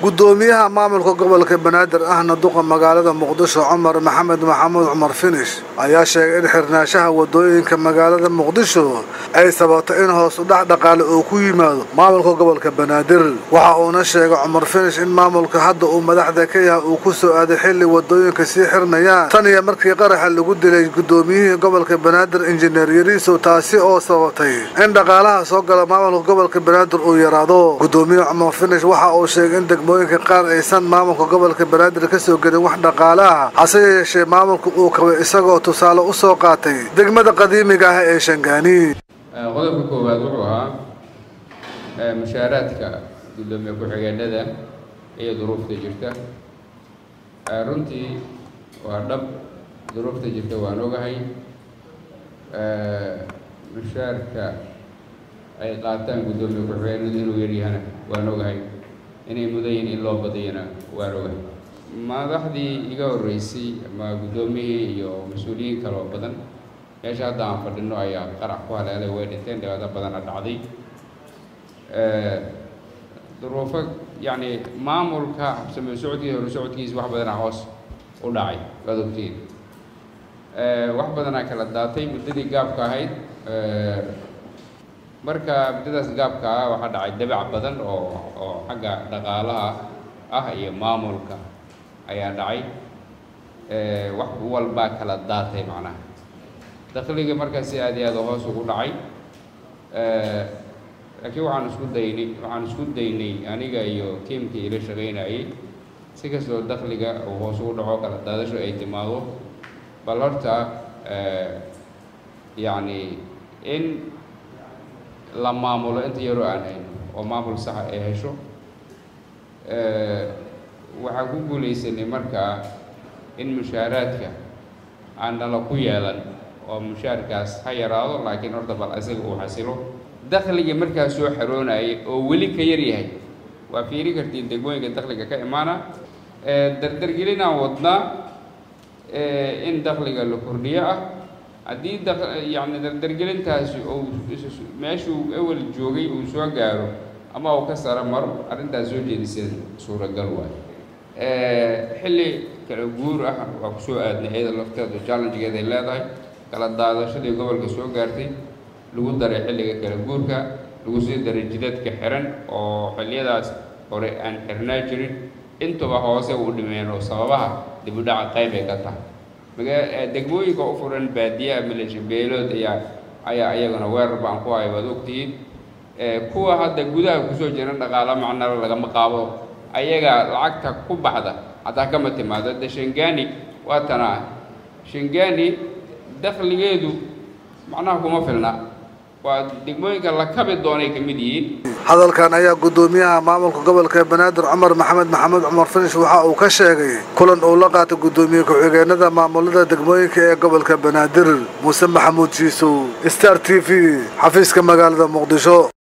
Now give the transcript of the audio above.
gudoomiyaha maamulka gobolka banaadir ahna duqa magaalada muqdisho cumar maxamed maxamuud cumar finish ayaa sheegay in xirnaanshaha wadooyinka magaalada muqdisho ay sababto in hoos u dhac dhaqaale uu ku yimaado maamulka gobolka banaadir waxa uuna sheegay cumar finish in maamulka hadda uu madaxda ka yahay uu ku soo aaday xilli wadooyinka sii xirnayaan tan iyo markii qaraxa lagu dilay gudoomiyihii gobolka banaadir injineer yariisow taasi oo sababtay in dhaqaalaha soo gala maamulka gobolka banaadir uu yaraado gudoomiye cumar finish waxa uu sheegay in degmooyinka qaar aysan maamulka gobolka banaadir ka soo gelin wax dhaqaale ah hase yeeshee maamulka uu kabay isagoo tusaale u soo qaatay degmada qadiimiga ah ee shangaani qodobka koowaad wuxuu ahaa mushaaraadka gudoomiye ku-xigeenada iyo duruufta jirta runtii waa dhab duruufta jirta waan ogahay mushaarka ay qaataan guddoomiye ku-xigeenadu inuu yaryahana waan ogahay inay mudan yihin in loo badiyana waan ogahay madaxdii iga horreysay ama guddoomiyihii iyo mas-uuliyiin kaloo badan meesha hadda aan fadhino ayaa qarax ku haleelay way dhinteen dhibaato badana dhacday duruufo yacni maamulka habsame socodkiisa hore socodkiisa wax badanaa hoos u dhacay waad ogtiin wax badanaa kala daatay muddadii gaabka ahayd marka muddadaas gaabka ah waxaa dhacay dabac badan oo oo xagga dhaqaalaha ah iyo maamulka ayaa dhacay wax walbaa kala daatay macnaha dakliga markaa si aad iyo aada hoos ugu dhacay laakiin waxaan isku daynay waxaan isku daynay aniga iyo tiimkii ila shaqaynayay si kastoo dakliga uu hoos ugu dhaco kala daadasho ay timaado bal horta yacni in la maamulo inta yaroo aan hayno oo maamul saxa ay hesho waxaan ku guulaysanay markaa in mushaaraadka aan nala ku yeelan oo mushaarkaas ha yaraado laakiin horta bal isaga uu xasilo dakligii markaa soo xaroonayay oo weli ka yar yahay waa fiiri kartiin degmooyinka dakliga ka imaana dardargelinaan wadnaa in dakliga la kordhiyo ah haddii da yacni dardargelintaasi uu meeshuu ewel joogay uu soo gaaro ama uu ka saro maro arrintaas soo jeedisada suuragal waay xilli kala guur ah waa ku soo aadnay iyada lafteedu challengegeeday leedahay kala daadashadii gobolka soo gaartay lagu daray xilliga kala guurka lagu sii daray jidadka xiran oo xilliyadaas hore aan xirnaa jirin intuba hoose u dhimeen oo sababaha dib u dhaca qayb ay ka tahay magaa degmooyinka u furan baadiyaha milasha beelood ayaa ayaa iyagana weerar baan ku hay waad ogtihiin kuwa hadda gudaha kusoo jiran dhaqaalo macnalo lagama qaabo ayaga lacagta ku baxda hataa kama timaado de shangani waa tanaa shangani dakligeedu macnaha kuma filna waa degmooyinka la kabi doonay ka mid yihiin hadalkan ayaa gudoomiyaha maamulka gobolka banaadir cumar maxamed maxamuud cumar finish waxa uu ka sheegay kulan uu la qaatay gudoomiye ku-xigeenada maamulada degmooyinka ee gobolka banaadir muuse maxamuud jiisow star t v xafiiska magaalada muqdisho